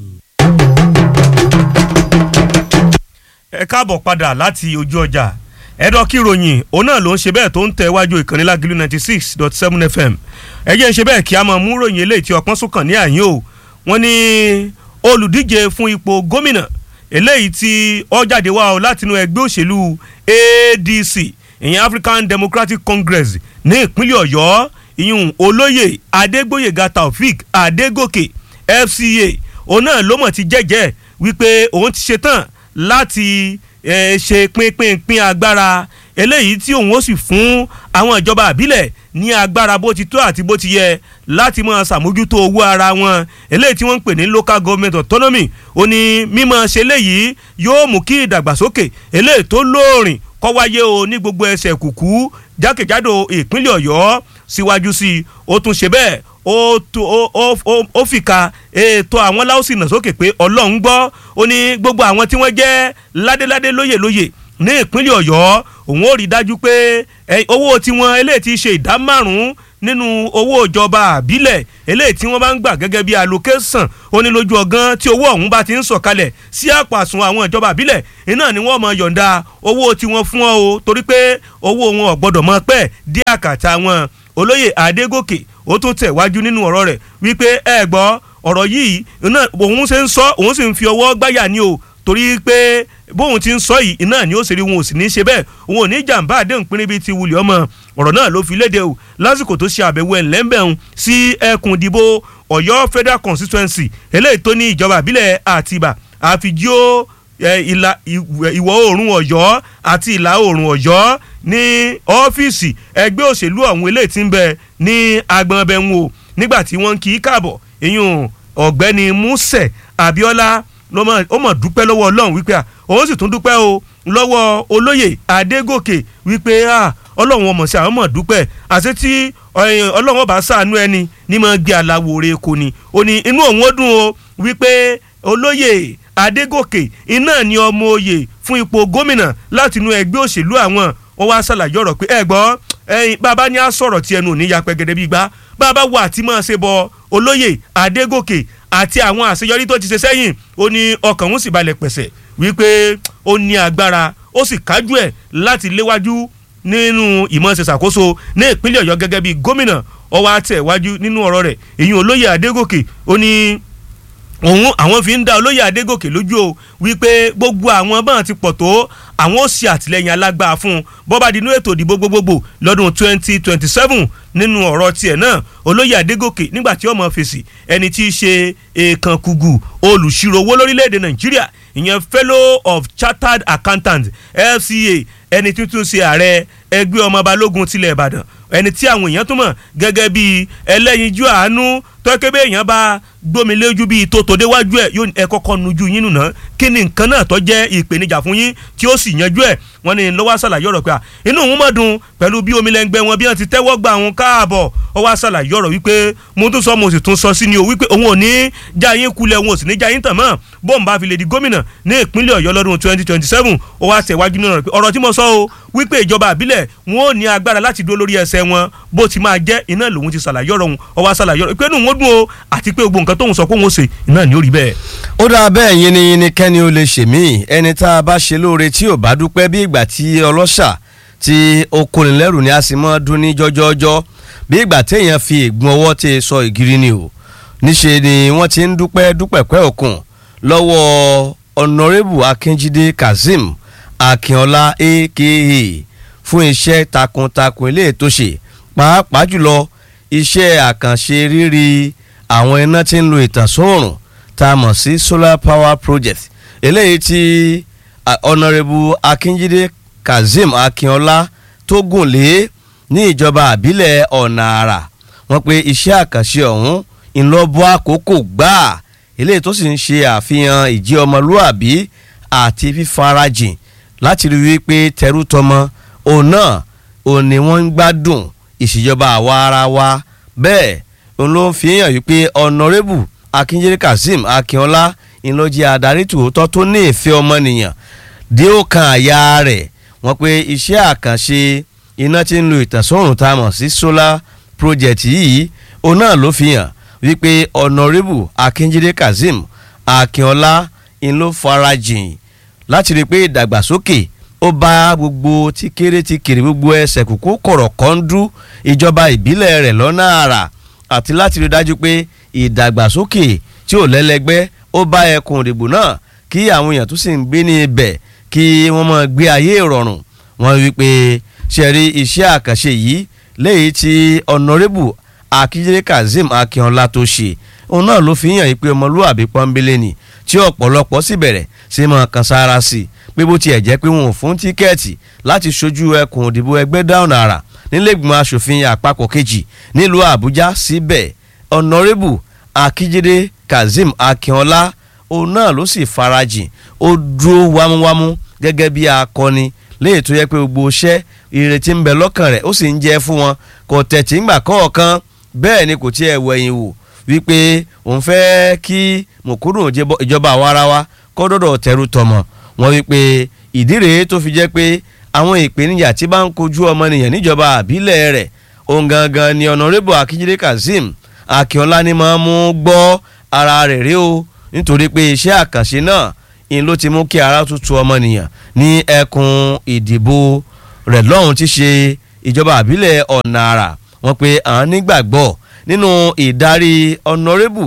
ẹ káàbọ̀ padà láti ojú ọjà ẹ̀dọ̀ kí ìròyìn òun náà ló ń ṣe bẹ́ẹ̀ tó ń tẹ̀ wájú ìkànnì lágìlú ninety six dot seven fm ẹ jẹ́ ń ṣe bẹ́ẹ̀ kí a máa mú ròyìn eléyìí tí ọpọ́n sókàn ní àyín o wọ́n ní olùdíje fún ipò gómìnà eléyìí tí ó jáde wá o látinú ẹgbẹ́ òṣèlú adc ìyẹn african democratic congress ní ìpínlẹ̀ ọ̀yọ́ ìyún olóyè adégbòyèga taofik adégòkè fca òun náà ló mọ̀ ti jẹ́jẹ́ wípé òun ti ṣetán láti eh, ṣe pínpínpín agbára eléyìí tí òun ó sì fún àwọn ìjọba àbílẹ̀ ní agbára bó ti tó àti bó ti yẹ láti máa ṣàmójútó owó ara wọn eléyìí tí wọ́n ń pè ní local government autonomy ó ní mímọ̀ ṣe léyìí yóò mú kí ìdàgbàsókè eléyìí tó lóòrìn kọ́ wáyé o ní gbogbo ẹsẹ̀ kùkú jákèjádò ìpínlẹ̀ ọ̀yọ́ síwájú sí i ó tún ṣe bẹ́ẹ̀ ó tó- ó- ó- ó- ó fìkà ètò àwọn láòsì nà sókè pé ọlọ́run gbọ́ ó ní gbogbo àwọn tí wọ́n jẹ́ ládéládé lóyè lóyè ní ìpínlẹ̀ ọ̀yọ́ òun ó rí dájú pé ẹ, owó tiwọn eléyìí ti ṣe ìdá márùn-ún nínú owó ìjọba àbílẹ̀ eléyìí tí wọ́n bá ń gbà gẹ́gẹ́ bí allocation ó ní lójú ọgán tí owó ọ̀hún bá ti ń sọ̀kalẹ̀ sí àpò àsùnwọ̀n àwọn ìjọba àbílẹ̀ iná ni wọ́n mọ yọ̀ǹda owó tiwọn fún ọ o torí pé owó wọn ò gbọ́dọ̀ mọ pẹ́ dí àkàtà wọn olóyè adégòkè ó tún tẹ̀ wájú nínú ọ̀rọ̀ rẹ̀ wípé ẹ gbọ́ ọ̀rọ̀ yìí iná òun ṣe ń sọ òun sì ń fi ọwọ́ gbáyà ni o torí pé bóun ti ń sọ yìí iná ni ó ṣe rí wọn ò sì ní í ṣe bẹ́ẹ̀ òun ò ní jàǹbá àdéhùn pínrín bíi ti wulẹ̀ ọmọ ọ̀rọ̀ náà ló fi léde o lásìkò tó ṣe àbẹ̀wò ẹ̀ńlẹ́mbẹ̀hún sí ẹkùn ìdìbò ọ̀yọ́ federal constituency eléyìí tó ní ìjọba àbílẹ̀ àtìbà àfijó ẹ, ìlà ìwọ̀ ìwọ̀ oòrùn ọ̀yọ́ àti ìlà oòrùn ọ̀yọ́ ní ọ́fíìsì ẹgbẹ́ òṣèlú ọ̀hún eléyìí tí ń bẹ ní agbọ̀nbẹ̀hún o nígbà tí wọ́n ń kí í káàbọ̀ ìyún ọ̀gbẹ́ni musẹ abiola ló mọ̀- ó mọ̀ dúpẹ́ lọ́wọ́ ọlọ́run wípé à, òun sì tún dúpẹ́ o lọ́wọ́ olóyè adégòkè wípé à, ọlọ́run ọmọ sí àwọn mọ̀ dúpẹ́ àti tí ẹ, ọlọ́run ọba ṣàánú ẹni ní mọ̀ gbé aláwo re kò ní ó ní inú òun ó dùn o wípé olóyè adégòkè iná ni ọmọ oyè fún ipò gómìnà láti inú ẹgbẹ́ òṣèlú àwọn wọ́n wá ṣàlàyé ọ̀rọ̀ pé ẹ gbọ́ ẹyin bàbá ní a sọ̀rọ̀ tí ẹnu ò ní ya pẹ́gẹ́dẹ́ bí gbá bàbá wo àti máa ṣe bọ olóyè adégòkè àti àwọn àṣeyọrí tó ti ṣe sẹ́yìn ó ní ọkàn òun sì balẹ̀ pẹ̀sẹ̀ wípé ó ní agbára ó sì kájú ẹ̀ láti léwájú nínú ìmọ̀ọ́sẹ̀ ṣàkóso ní ìpínlẹ̀ ọ̀yọ́ gẹ́gẹ́ bí gómìnà ọwọ́ àtẹ̀wájú nínú ọ̀rọ̀ rẹ̀ èyí olóyè adégòkè ó ní òun àwọn fi ń dá olóyè adégòkè lójú o wípé gbogbo àwọn báwọn ti pọ̀ tó àwọn ó ṣe àtìlẹyìn alágbára fún un bọ́ba dínú ètò ìdìbò gbogbogbò lọ́dún twenty twenty seven nínú ọ̀rọ̀ tiẹ̀ náà olóyè adégòkè nígbà tí ọmọ fèsì ẹni tí í ṣe èèkàn kùgù olùṣirò owó lórílẹ̀‐èdè nàìjíríà ìyẹn fellow of chartered accountants fca ẹni tuntun ṣe ààrẹ ẹgbẹ́ ọmọ balógun tilẹ̀ ìbàdàn ẹni tí àwọn èèyàn tún mọ̀ gẹ́gẹ́ bíi ẹlẹ́yinjú àánú tọ́kẹ́ bẹ́ẹ̀ èèyàn bá gbómi lójú bíi tó tó déwájú ẹ̀ yóò ní ẹ kọ́kọ́ nujú yín nùnà kí ni nǹkan náà tó jẹ́ ìpèníjà fún yín tí ó sì yanjú ẹ̀ wọ́n ní lọ́wọ́ àṣàlàyé ọ̀rọ̀ pé à inú òun mọ̀ dùn pẹ̀lú bí omi lẹ́ngbẹ́ wọn bí wọ́n ti tẹ́wọ́ gbà wọn káàbọ̀ ó wá ṣàlàyé ọ̀rọ̀ wípé mo tún sọ mo sì tún sọ sí ni o wípé òun ò ní já yín kulẹ̀ òun ò sì ní já yín tàn mọ́ bóun bá fi lè di gómìnà ní ìpínlẹ̀ ọ̀yọ́ lọ́dún twenty twenty seven ó wá tẹ̀wájú nínú rẹ̀ pé ọ̀rọ̀ tí mo sọ o wípé ìjọba àbílẹ̀ wọn ò ní agbára láti dúró lórí ẹsẹ̀ wọn bó ti máa jẹ́ iná lòun ti ṣàlàyé ọ̀rọ̀ òun ó wá ṣàlàyé ọ̀rọ̀ pé inú wọn dùn o àti pé gbogbo nǹkan tóun sọ pé òun ó ṣe iná ni ó rí bẹ́ẹ̀. ó dáa bẹ́ẹ̀ yín ni yín ni kẹ́ni ó lè ṣèmí ẹni tá a bá ṣe lóore tí ò bá dúpẹ́ bí ìgbà tí ọlọ́ṣà tí ó kóni lẹ́rù ni a sì mọ́ dún ní jọ́jọ́jọ́ bí ìgbà téèyàn fi ègún ọwọ́ tí sọ ìgiri ni o níṣe ni wọ́n ti ń dúpẹ́ dúpẹ́pẹ́ òkun lọ́wọ́ ọ̀nàrẹ́bù akínjídé kazeem akínọlá aka fún iṣẹ́ takuntakun ilé tó ṣe pàápàá jùlọ iṣẹ́ àkànṣe rírí àwọn iná tí ń lo ìtànsóòrùn tá a mọ̀ sí solar power project eléyìí tí ọ̀nàrẹ́bù akínjídé kazeem akínọlá tó gùn lé ní ìjọba àbílẹ̀ ọ̀nà àrà wọ́n pe iṣẹ́ àkànṣe ọ̀hún ńlọ́bọ̀ àkókò gbáà eléyìí tó sì ń ṣe àfihàn ìjẹ́ ọmọlúàbí àti fífarajìn láti rí wípé tẹrú tọmọ òun náà òun ni wọ́n ń gbádùn ìṣèjọba àwa ara wa bẹ́ẹ̀ òun ló ń fi hàn wípé ọ̀nàrẹ́bù akíndélé kazeem akínọlá ìlọjì adarí tòótọ́ tó ní ìfẹ́ ọmọnìyàn dé ó kan àyà rẹ̀ wọ́n pe iṣẹ́ àkànṣe iná tí ń lo ìtànsọ́rùn tá a mọ̀ sí solar project yìí òun náà ló fi hàn wípé ọ̀nàrẹ́bù akíndélé kazeem akínọlá ń ló farajìn láti rí i pé ìdàgbàsókè ó bá gbogbo tí kéré tí kéré gbogbo ẹsẹ̀ kúkú kọ̀rọ̀ kọ́ńdú ìjọba ìbílẹ̀ rẹ̀ lọ́nà àrà àti láti rí i dájú pé ìdàgbàsókè tí ò lẹ́lẹ́gbẹ́ ó bá ẹkùn ìdìbò náà kí àwọn èèyàn tó sì ń gbé ní ibẹ̀ kí wọ́n máa gbé ayé ìrọ̀rùn wọ́n wí pé ṣe rí iṣẹ́ àkànṣe yìí léyìí tí ọ̀nàrẹ́bù akíndélé kazeem akínọlá tó ṣe òun náà ló fi hàn yí pé ọmọlúwàbí pọ́nbélé ni tí ọ̀pọ̀lọpọ̀ sì bẹ̀rẹ̀ sí máa kan sára sí i pé bó tiẹ̀ jẹ́ pé wọn ò fún tíkẹ́ẹ̀tì láti ṣojú ẹkùn òdìbò ẹgbẹ́ dáhùn àrà nílẹ̀gbìmọ̀ asòfin àpapọ̀ kejì nílùú àbújá síbẹ̀ ọ̀nàrẹ́bù akíndélé kazeem akínọlá òun náà ló sì farajìn ó dúró wámúwámú gẹ́gẹ́ bí akọni léyìí tó yẹ pé gbogbo iṣẹ́ ìrètí ń bẹ lọ́kàn rẹ̀ ó sì ń jẹ́ fún wọn kò tẹ̀tí ńgbà kọ̀ọ̀kan bẹ́ẹ̀ ni kò tiẹ̀ wẹ̀yìn wò wípé òun fẹ́ kí mùkúrù ìjọba àwa ara wa kọ́ dọ́dọ̀ tẹ̀rù tọmọ wọn wípé ìdí rèé tó fi jẹ́ pé àwọn ìpèníjà tí bá ń kojú ọmọnìyàn níjọba àbílẹ̀ rẹ̀ òun gangan ni ọ̀nàrẹ́bù akíndélé kazeem akínọlá ni máa mú gbọ́ ara rẹ̀ rí o nítorí pé iṣẹ́ àkànṣe náà in ló ti mú kí ara tutù ọmọnìyàn ní ẹkùn ìdìbò rẹ̀ lọ́hùn ti ṣe ìjọba àbílẹ̀ ọ̀nà àrà wọn pé àwọn nígbàgbọ́ nínú ìdarí ọ̀nàrẹ́bù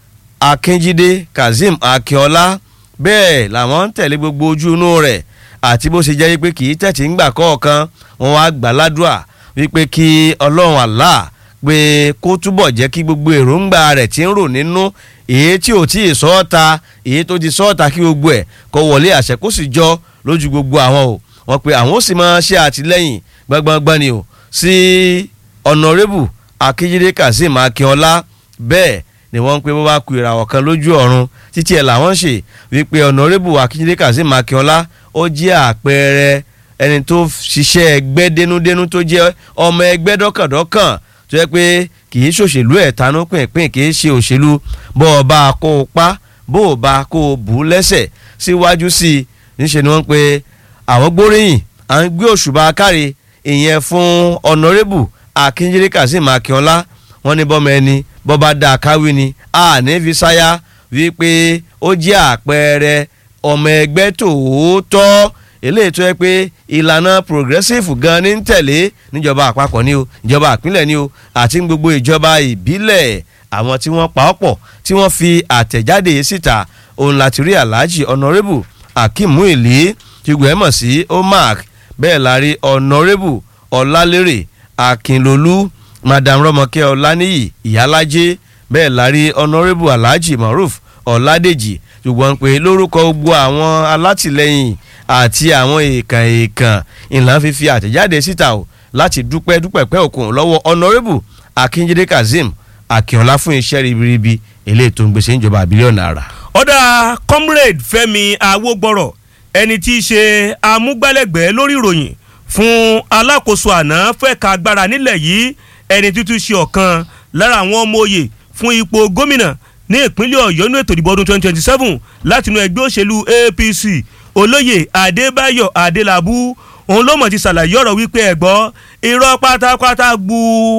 akínjídé kazeem akínọlá bẹ́ẹ̀ làwọn ń tẹ̀lé gbogbo ojú inú rẹ̀ àti bó ṣe jẹ́ pé kì í tẹ̀tí ńgbà kọ̀ọ̀kan wọn wá gbà ládùúà wípé kí ọlọ́run àlá pé kó túbọ̀ jẹ́ kí gbogbo èròǹgbà rẹ̀ ti ń rò nínú èyí tí ò tí ì sọ́ọ̀ta èyí tó ti sọ́ọ̀ta kí gbogbo ẹ̀ kó wọlé àṣẹ kó sì jọ lójú gbogbo àwọn o wọn pe àwọn ó sì máa ṣe àtìlẹ́yìn gbangban ni o sí ọ̀nàrẹ́bù akíjídé kazeem akínọlá bẹ́ẹ̀ ni wọ́n ń pe bó bá ku ìràwọ̀ kan lójú ọ̀run títí ẹ̀ làwọn ń ṣe wípé ọ̀nàrẹ́bù akíjídé kazeem akínọlá ó jẹ́ àpẹẹrẹ ẹni tó ṣiṣẹ́ ẹgbẹ́ dénúdénú tó jẹ́ ọmọ ẹgbẹ́ dọ́kàndọ́kàn tó yẹ pé kì í ṣòṣèlú ẹ̀ tanú pínpín kì í ṣe òṣèlú bó o bá kó o pa bó o bá kó o bù ú lẹ́sẹ̀ síwájú sí i níṣẹ́ ni wọ́n pe àwọn gbóríyìn à ń gbé òṣùbà káre ìyẹn fún ọ̀nàrẹ́bù akíndélé kazeem akínọlá wọ́n ní bọ́mọ ẹni bọ́ba dá a káwí ni a ní fi sáyà wípé ó jẹ́ àpẹẹrẹ ọmọ ẹgbẹ́ tòótọ́ eléyìí tó yẹ pé ìlànà progressive gan ní tẹ̀lé níjọba àpapọ̀ ni o ìjọba àpínlẹ̀ ni o àti gbogbo ìjọba ìbílẹ̀ àwọn tí wọ́n pa ọ́ pọ̀ tí wọ́n fi àtẹ̀jáde síta òun láti rí alhaji honourable akeem muili tìgbọ̀ ẹ̀ mọ̀ sí omark bẹ́ẹ̀ la rí honourable ọlálérè akínlolú madam rọmọkẹ ọláníyì ìyálájẹ bẹ́ẹ̀ la rí honourable alhaji maruf ọládèjì ṣùgbọ́n pé lórúkọ gbogbo àwọn alátìlẹyìn àti àwọn èèkàn èèkàn ìlànà fífi àtẹ̀jáde síta o láti dúpẹ́ dúpẹ́ pẹ́ òkun lọ́wọ́ honourable akínjídé kazeem akínọlá fún iṣẹ́ ribiribi eléyìí tó ń gbèsè ìjọba àbílíọ̀nù náírà. ọ̀dà comrade fẹ́mi awógbọ́rọ̀ ẹni tí í ṣe amúgbálẹ́gbẹ̀ẹ́ lórí ìròyìn fún alákòóso àná fẹ́ka agbára nílẹ̀ yìí ẹni tuntun ṣe ọ̀kan lára àwọn ọmọ òye fún ipò gómìnà ní ìpínlẹ̀ ọ̀yọ́ ní ètò ìdìbò ọdún twenty twenty seven látinú ẹgbẹ́ òṣèlú apc olóyè adébáyọ̀ adélábù òun ló mọ̀ ti ṣàlàyé ọ̀rọ̀ wípé ẹ̀gbọ́ irọ́ pátápátá gbu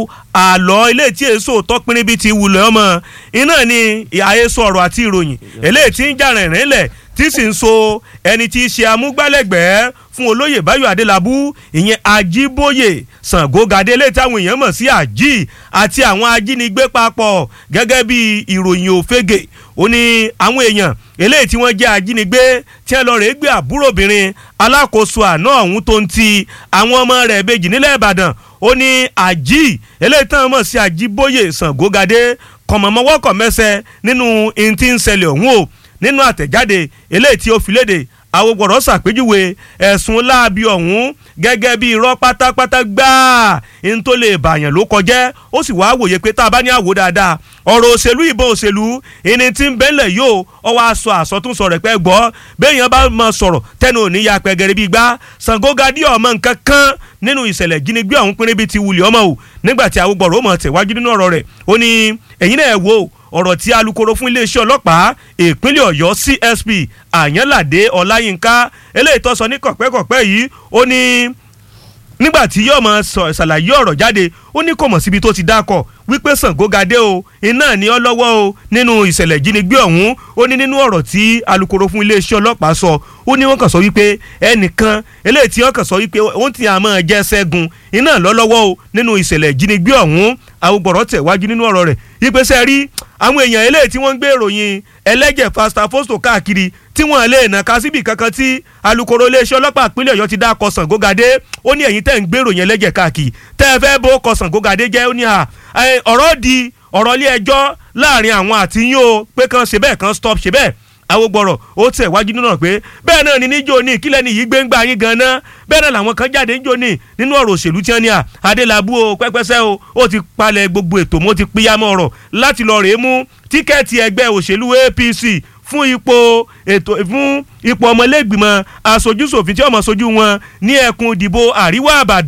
àlọ́ ilé tí èso tọ́pinrin bíi ti wulẹ̀ ọmọ iná ni àhesọ ọ̀rọ̀ àti ìròyìn eléyìí tí ń jà rìnrìn lẹ̀ tí sì ń so ẹni tí í ṣe amúgbálẹ́gbẹ̀ẹ́ fún olóyè báyọ̀ adélábù ìyẹn ajíbóyè sàngógadé lè táwọn èèyàn mọ̀ sí àjí àti àwọn ajínigbé papọ̀ gẹ́gẹ́ bí ìròyìn òfegè ó ní àwọn èèyàn eléyìí tí wọ́n jẹ́ ajínigbé tí wọ́n lọ rèé gbé àbúròbìnrin alákòóso àná ọ̀hún tó ń ti àwọn ọmọ rẹ̀ bèjì nílẹ̀ ìbàdàn ó ní àjí eléyìí táwọn mọ̀ sí ajíbóyè sàngógadé kọ̀mọ̀mọ́wọ́kọ̀ mẹ́sẹ̀ nínú ìntí ń ṣẹlẹ̀ ọ̀hún o nínú àtẹ̀jáde eléyìí tí ó fi léde àwògbọ̀rọ̀ ṣàpèjúwe ẹ̀sùn láabi ọ̀hún gẹ́gẹ́ bí irọ́ pátápátá gbáà n tó lè bàyàn ló kọjẹ́ ó sì wá wòye pé tá a bá ní àwò dáadáa ọ̀rọ̀ òṣèlú ìbọn òṣèlú ìní tí ń bẹ́lẹ̀ yóò ọwọ́ aṣọ àsọtúnsọ rẹ̀ pẹ́ gbọ́ béèyàn bá mọ sọ̀rọ̀ tẹnu òní ya pẹ̀gẹ́rẹ́ bíi gbá Ṣàngógadé ọmọ nǹkan kan nínú ìṣẹ̀lẹ̀ jínigbé ọ̀hún pínrín bíi ti wulẹ̀ ọmọ o nígbà tí àwògbọ̀rọ̀ ó mọ̀ tẹ̀wájú nínú ọ̀rọ̀ rẹ̀ ó ní ẹ̀yin náà wò ọ̀rọ̀ tí alukoro fún iléeṣẹ́ ọlọ́pàá ìpínlẹ̀ ọ̀yọ́ csp àyànládé ọláyínká eléyìí tó sọ ní kọ̀pẹ́kọ̀pẹ́ yìí ó ní nígbà tí yóò mọ ṣàlàyé ọ̀rọ̀ jáde ó ní kò mọ̀ síbi tó ti dákọ̀ wípé Ṣàngógadé o iná ní ọ lọ́wọ́ o nínú ìṣẹ̀lẹ̀ ìjínigbé ọ̀hún ó ní nínú ọ̀rọ̀ tí alukoro fún iléeṣẹ́ ọlọ́pàá sọ ó ní wọ́n kàn sọ wípé ẹnìkan eléyìí tí wọ́n kàn sọ wípé wọ́n ti àmọ́ jẹ́ Ṣẹ́gun iná lọ lọ́wọ́ o nínú ìṣẹ̀lẹ̀ ìjínigbé ọ̀hún àwògbọ̀rọ̀ tẹ̀ wájú nínú ọ̀rọ̀ rẹ̀ ìpèsè rí àwọn èèyàn eléyìí tí wọ́n ń gbé ìròyìn ẹlẹ́jẹ̀ fasta fosto káàkiri tí wọ́n lè nà ká síbi kankan tí alukoro iléeṣẹ́ ọlọ́pàá ìpínlẹ̀ ọ̀yọ́ ti dá kọ Ṣàngógadé ó ní ẹ̀yin tẹ́ ń gbé ìròyìn ẹlẹ́jẹ̀ káàkiri tẹ́ ẹ fẹ́ bó kọ Ṣàngógadé jẹ́ ó ní à ọ̀rọ̀ di ọ̀rọ̀ ilé ẹjọ́ láàrin àwọn àti yín o pé kan ṣe bẹ́ẹ̀ kan stop ṣe bẹ́ẹ̀ awogbọrọ ó tẹ̀ wájú nínú náà pé bẹ́ẹ̀ náà ni níjó ní ìkílẹ̀ ní yìí gbẹ́ngbà yín gan-an bẹ́ẹ̀ náà làwọn kan jáde níjó ní nínú ọ̀rọ̀ òṣèlú tí wọ́n ní à adélábù o pẹ́pẹ́sẹ́ o ó ti palẹ̀ gbogbo ètò mo ti pínyàmọ́ ọ̀rọ̀ láti lọ rèé mú tíkẹ́ẹ̀tì ẹgbẹ́ òṣèlú APC fún ipò ètò fún ipò ọmọlẹ́gbìmọ̀ aṣojúṣòfin tí ọmọ sojú wọn ní ẹkùn ìdìbò àríwá àbàdàn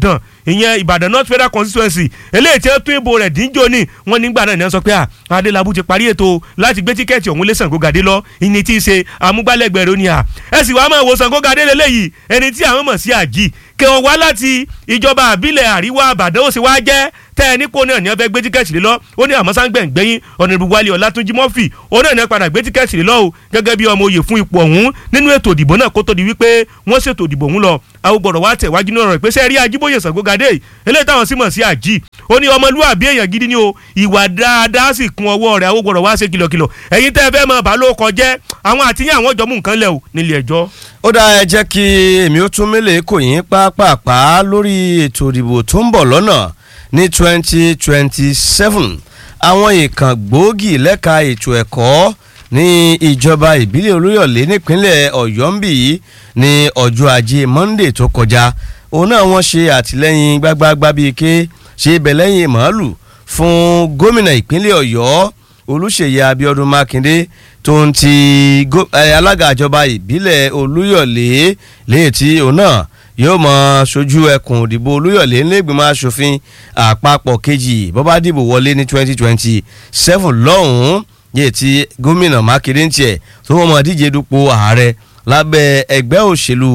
ìyẹn ìbàdàn north federal constituency eléyìí tí wọ́n tún ìbò rẹ̀ díjọ́ ní wọ́n nígbà náà ní wọ́n sọ pé à adélábù ti parí ètò láti gbé tíkẹ́ẹ̀tì ọ̀hún lé Ṣàngógadé lọ ìní tí í ṣe amúgbálẹ́gbẹ̀ẹ́ rẹ̀ ó ní à ẹ sì wá máa wo Ṣàngógadé lélẹ́yìí ẹni tí àwọn mọ̀ sí àjì kí wọ́n wá láti ìjọba àbílẹ̀ àríwá àbàdàn ó sì wá jẹ́ tẹ́ ẹ nípò náà ní wọ́n fẹ́ gbé tíkẹ́ẹ̀tì lé lọ ó ní àmọ́ sáńgbẹ̀ngbẹ́yìn ọ̀nàdìbò wálé ọ̀làtúnjì mọ́fì ó náà ní wọ́n padà gbé tíkẹ́ẹ̀tì lé lọ o gẹ́gẹ́ bí ọmọ oyè fún ipò ọ̀hún nínú ètò ìdìbò náà kó tó di wípé wọ́n ṣètò ìdìbò ọ̀hún lọ àwọn gbọ́dọ̀ wá tẹ̀ wájú náà rẹ̀ pé sẹ́ẹ̀rí ajíbóyè Ṣàngógadé eléyìí táwọn sì mọ̀ sí àjì ó ní ọmọlúwàbí èèyàn gidi ni o ìwà dáadáa sì kún ọwọ́ rẹ̀ àwọn gbọ́dọ̀ wá ṣe kìlọ̀kìlọ̀ ẹ̀yin tẹ́ ẹ fẹ́ mọ bá ló kọjẹ́ àwọn àtìyàn àwọn jọ mú nǹkan lẹ̀ o nílé ẹjọ́. ó dá ẹ jẹ́ kí èmi ó tún mélèé kò yín pápápá lórí ètò ìdìbò tó ń bọ̀ lọ́nà ní twenty twenty seven àwọn ìkàn gbòógì lẹ́ka ètò ẹ̀kọ́ ní ìjọba ìbílẹ̀ olúyọ̀lé nípínlẹ̀ ọ̀yọ́ ń bì í ní ọjọ́ ajé monday tó kọjá òun náà wọ́n ṣe àtìlẹ́yìn gbágbágbá bíi ké ṣe bẹ̀lẹ́yìn màálù fún gómìnà ìpínlẹ̀ ọ̀yọ́ olùṣèyí abiodun makinde tó ń ti alága ìjọba ìbílẹ̀ olúyọ̀lé léyìí tí òun náà yóò mọ sojú ẹkùn ìdìbò olúyọ̀lé nílẹ̀gbìmọ̀ asòfin àpapọ̀ kejì bọ́bá dìbò wọlé ní twenty twenty seven lọ́hùn-ún yìí tí gómìnà mákindé ń tiẹ̀ tó wọ́n mọ̀ díje dupò ààrẹ lábẹ́ ẹgbẹ́ òṣèlú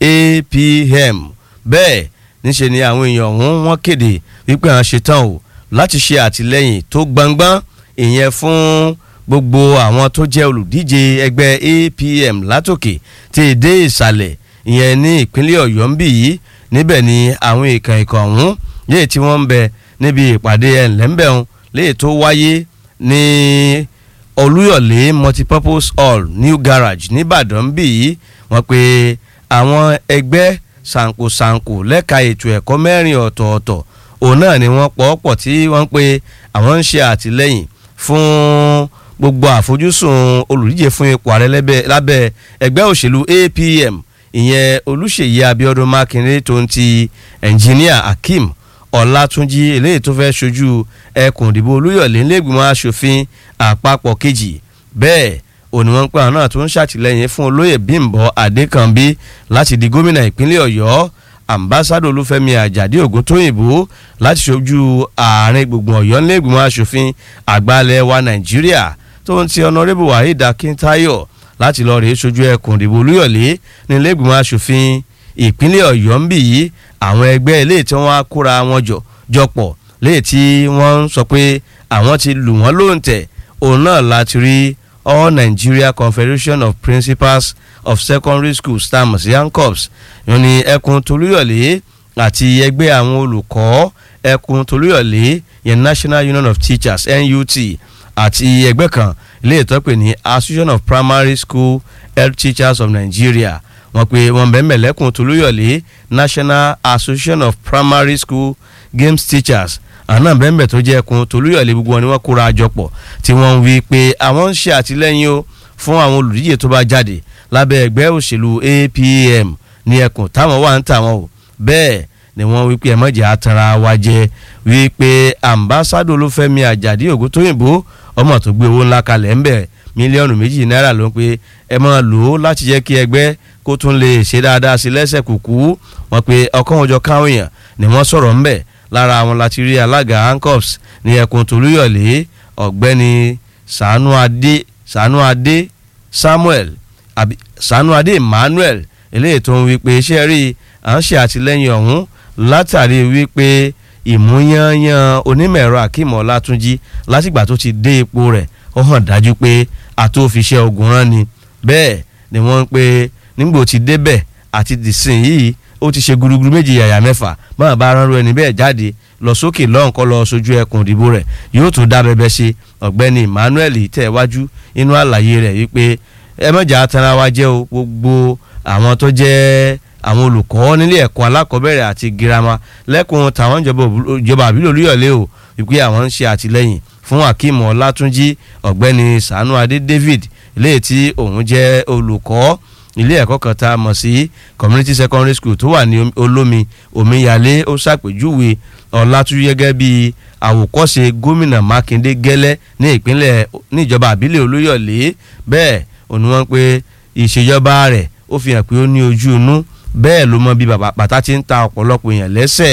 apm bẹ́ẹ̀ níṣẹ́ ni àwọn èèyàn ọ̀hún wọ́n kéde wípé àwọn ṣetán o láti ṣe àtìlẹ́yìn tó gbangban ìyẹn fún gbogbo àwọn tó jẹ́ olùdíje ẹgbẹ́ apm látòkè tí ì dé ìsàlẹ̀ ìyẹn ní ìpínlẹ̀ ọ̀yọ́ ń bì yìí níbẹ̀ ni àwọn ìkàn ìkàn ọ̀hún léè tí wọ́n ń bẹ níbi ìpàdé ẹ̀ńlẹ́ńbẹ̀hún léè tó wáyé ní olúyọ̀lé multipurpose hall new garage nìbàdàn ń bì yìí wọ́n pe àwọn ẹgbẹ́ sànkosànko lẹ́ka ètò ẹ̀kọ́ mẹ́rin ọ̀tọ̀ọ̀tọ̀ òun náà ni wọ́n pọ̀ pọ̀ tí wọ́n pe àwọn ń ṣe àtìlẹ́yìn fún gbogbo àfojúsùn olùdíje fún ipò ààrẹ lábẹ́ ẹgbẹ́ òṣèlú apm ìyẹn olùṣèyí abiodun makinde tó ń ti ẹnjìníà akeem ọlátúnjì eléyìí tó fẹ́ ṣojú ẹkùn ìdìbò olúyọ̀lé ńlẹ́gbìmọ̀ asòfin àpapọ̀ kejì bẹ́ẹ̀ òní wọn ń pè àwọn náà tó ń ṣàtìlẹ́yìn fún olóyè bímbọ adékànbí láti di gómìnà ìpínlẹ̀ ọ̀yọ́ ambassadọ olúfẹ́mi àjàdí ògúntóyìnbó láti ṣojú ààrin gbùngbùn ọ̀yọ́ ńlẹ́gbìmọ̀ asòfin àgbàlẹ̀ wa nàìjíríà tó ń ti ọ̀nàrẹ́bù waheed akíntáyọ̀ láti lọ rèé sojú ẹkùn ìdìbò olúyọ̀lé ní ilégbìmọ̀ asòfin ìpínlẹ̀ ọ̀yọ́ ń bì yí àwọn ẹgbẹ́ eléyìí tí wọ́n á kóra wọn jọ jọpọ̀ léyìí tí wọ́n ń sọ pé àwọn ti lù wọ́n lóǹtẹ̀ òun náà láti rí all nigeria confederation of principals of secondary schools tamos yankops yóò ní ẹkùn tolúyọ̀lé àti ẹgbẹ́ àwọn olùkọ́ ẹkùn tolúyọ̀lé yẹn national union of teachers nut àti ẹgbẹ́ kan ilé ìtọ́pẹ̀ ní association of primary school health teachers of nigeria wọ́n pe wọ́n bẹ̀rẹ̀ lẹ́kùn tolúyọ̀lé national association of primary school games teachers àná bẹ́ẹ̀ tó jẹ́ ẹkùn tolúyọ̀lé gbogbo wọn ni wọ́n kóra àjọ pọ̀ tí wọ́n ń wí pé àwọn ń ṣe àtìlẹ́yìn o fún àwọn olùdíje tó bá jáde lábẹ́ ẹgbẹ́ òṣèlú apm ní ẹkùn táwọn wà ń tàwọn o bẹ́ẹ̀ ni wọ́n wí pé ẹ̀mọ́jà àtàrà wa jẹ wí pé ambassadọ olúfẹ́mi àjàdí ògúntóyìnbó ọmọ tó gbé owó ńlá kalẹ̀ ńbẹ̀ mílíọ̀nù méjì náírà ló ń pe ẹ máa lò ó láti jẹ́ kí ẹgbẹ́ kó tún lè ṣe dáadáa sí lẹ́sẹ̀ kùkú wọn pe ọkàn wọn jọ káwọn èèyàn ni wọ́n sọ̀rọ̀ ńbẹ̀ lára àwọn láti rí alága hancops ní ẹkùn tolúyọ̀lé ọ̀gbẹ́ni sànú adé sànú adé samuel àbí sànú adé emmanuel eléyìí tó ń wí pé iṣẹ́ rí à ń ṣe àtìlẹ́yìn ọ̀hún látàrí wípé ìmúyányán onímọ̀-ẹ̀rọ akeem ọlátúnjì látìgbà tó ti dé ipò rẹ̀ ó hàn dájú pé àtòfiṣẹ́ ogun rán ni bẹ́ẹ̀ ni wọ́n ń pe nígbò tí débẹ̀ àti dìsìn yìí ó ti ṣe gúrúgúrú méjì yàyà mẹ́fà máa bá ránrú ẹni bẹ́ẹ̀ jáde lọ sókè lọ́nkọ́ lọ sojú ẹkùn ìdìbò rẹ̀ yóò tún dá bẹbẹ ṣe ọ̀gbẹ́ni emmanuel tẹ̀wájú inú àlàyé rẹ̀ wípé ẹ mọ̀jà tara wa jẹ́ o gbogbo àwọn tó jẹ́ àwọn olùkọ́ nílé ẹ̀kọ́ alákọ̀ọ́bẹ̀rẹ̀ àti girama lẹ́kùn tàwọn ìjọba àbílẹ̀ olúyọ̀lé o wípé àwọn ń ṣe àtìlẹ́yìn fún akeem ọlátúnjì ọ̀gbẹ́ni sanu adé david léè tí òun jẹ́ olùkọ́ ilé ẹ̀kọ́ kan tá a mọ̀ sí community secondary school tó wà ní olómi omíyalé ó ṣàpèjúwe ọ̀làtúnjì gẹ́gẹ́ bí àwòkọ́ṣe gómìnà mákindé gẹ́lẹ́ ní ìpínlẹ̀ níjọba àbílẹ̀ olóyọ̀lé bẹ́ẹ̀ òun wọ́n pé ìṣèjọba rẹ̀ ó fi hàn pé ó ní ojú inú bẹ́ẹ̀ ló mọ bí bàtà ti ń ta ọ̀pọ̀lọpọ̀ èèyàn lẹ́sẹ̀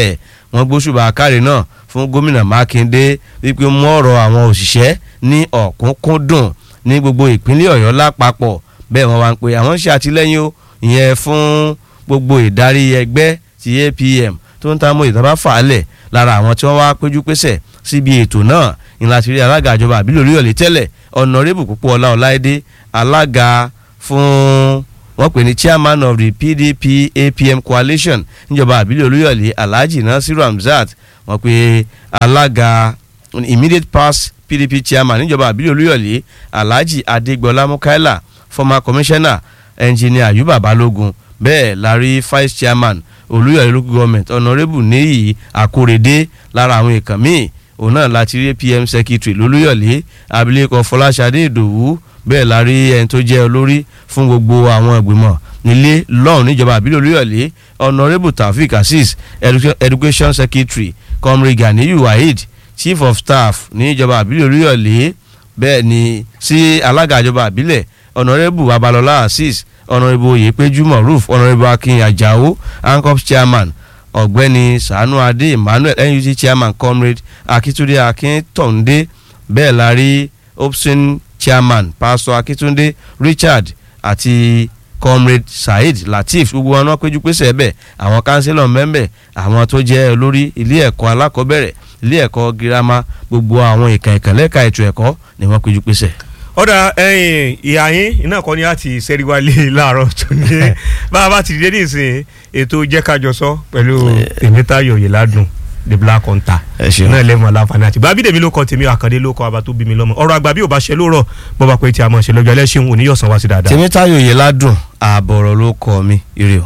wọ́n gbóṣùbà káre náà fún gómìnà mákindé wípé ó mú ọ̀rọ̀ àwọn òṣìṣẹ́ ní ọ̀kúnkúndùn ní gbogbo ìpínlẹ̀ ọ̀yọ́ lápapọ̀ bẹ́ẹ̀ wọ́n wá ń pe àwọn ń ṣe àtìlẹ́yìn o ìyẹn fún gbogbo ìdarí ẹgbẹ́ ti apm tó ń ta mọ́ ìtàn bá fà á lẹ̀ lára àwọn tí wọ́n wá péjú pésẹ̀ síbi ètò náà ìlà ti rí alága ìjọba àbílẹ̀ oríyọ̀lẹ̀ tẹ́lẹ̀ ọ̀nàrẹ́bù púpọ̀ ọlá ọláìdé alága fún wọ́n pè ní chairman of the pdp apm coalition níjọba àbílẹ̀ olúyọ̀lé alhaji nasiru hamzat wọ́n pè alága immediate past pdp chairman níjọba àbílẹ̀ olúyọ̀lé alhaji adégbọlá mukaila former commissioner engineer ayuba balogun bẹ́ẹ̀ la rí vice chairman olúyọ̀lé local government honourable níyì akórèdé lára àwọn èèkàn míì òun náà láti rí pm secretary lolúyọ̀lé abilékọ fọláṣadé ìdòwú bẹ́ẹ̀ la rí ẹni tó jẹ́ olórí fún gbogbo àwọn ìgbìmọ̀ nílé lọ́run níjọba àbílẹ̀ olúyọ̀lé honourable taofik azeez education secretary comrade ganiyu waheed chief of staff níjọba àbílẹ̀ olúyọ̀lé bẹ́ẹ̀ ni sí alága ìjọba àbílẹ̀ honourable abalọlá azeez honourable oyepeju moruf honourable akin ajao ancops chairman ọ̀gbẹ́ni sanu adé emmanuel nut chairman comrade akitunde akintonde bẹ́ẹ̀ la rí opsin chairman pastor akitunde richard àti comrade saheed lateef gbogbo wọn náà péjú pésẹ̀ bẹ́ẹ̀ àwọn kánsílọ̀ mẹ́mbẹ̀ àwọn tó jẹ́ olórí ilé ẹ̀kọ́ alákọ̀ọ́bẹ̀rẹ̀ ilé ẹ̀kọ́ girama gbogbo àwọn ìkàn ìkànlẹ́ka ètò ẹ̀kọ́ ni wọ́n péjú pésẹ̀ ọ̀dà ẹ̀yìn ìhà yín iná kan ní àti sẹ́ríwálé láàárọ̀ tó ní bá a bá ti dé nísìnyí ètò jẹ́kájọsọ pẹ̀lú tèmítayọ̀ yìládùn the black hunter náà lẹ́mọ̀ aláǹfààní àti bá bídèmí ló kọ tèmi àkàndé ló kọ abá tó bí mi lọ́mọ ọ̀rọ̀ àgbà bí ò bá ṣe lóòrọ̀ bọ́ bá pé tí a mọ̀ ṣe lọ́jọ́ ẹlẹ́ṣin òní yọ̀sán wá sí dáadáa. tèmítayọ̀ yìládùn ààbọ̀rọ̀ ló kọ mi ire o.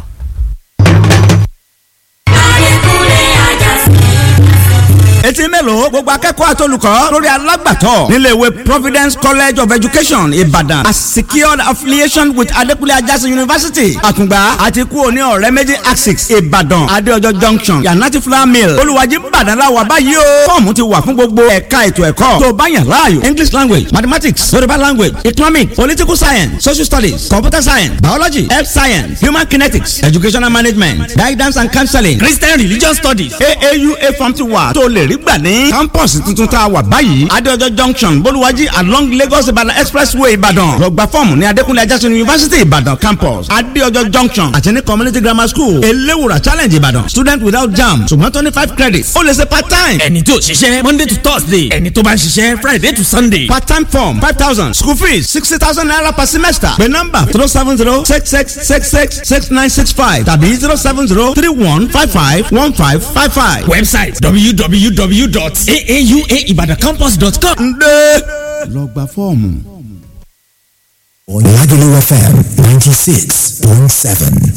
etí mélòó gbogbo akẹ́kọ̀ọ́ àtolùkọ́ lórí alágbàtọ́ nílé ìwé providence college of education ìbàdàn a secured affiliation with adekunle ajásí university àkùngbà àti kú òní ọ̀rẹ́ méjì axis ìbàdàn adéọjọ́ junction yanati flour mill olùwàjì ìbàdàn la wà báyìí o fọ́ọ̀mù ti wà fún gbogbo ẹ̀ka ètò ẹ̀kọ́ tó bá yàn láàyò english language mathematics yorùbá language economic political science social studies computer science biology health science human kinetics educational management guidance and counseling christian religion studies aaua form ti wà tó lè rí gbà ní campus tuntun tá a wà báyìí adéọjọ́ junction bolúwájí along lagos ìbàdàn expressway ìbàdàn lọ́gbà fọ́ọ̀mù ní adékúnlé ajásùn university ìbàdàn campus adéọjọ́ junction àti ní community grammar school eléwùrà challenge ìbàdàn student without jam ṣùgbọ́n tó ní five credits ó lè ṣe part time. ẹni tí ò ṣiṣẹ́ monday to thursday ẹni tó bá ń ṣiṣẹ́ friday to sunday. part time form five thousand school fees sixty thousand naira per semester pé nọ́mbà zero seven zero six six six six six nine six five tàbí zero seven zero three one five five one five five five. website www.aauaibadacampus.com. ǹdẹ́ lọ gba fọ́ọ̀mù. Lagelu FM ninety six point seven.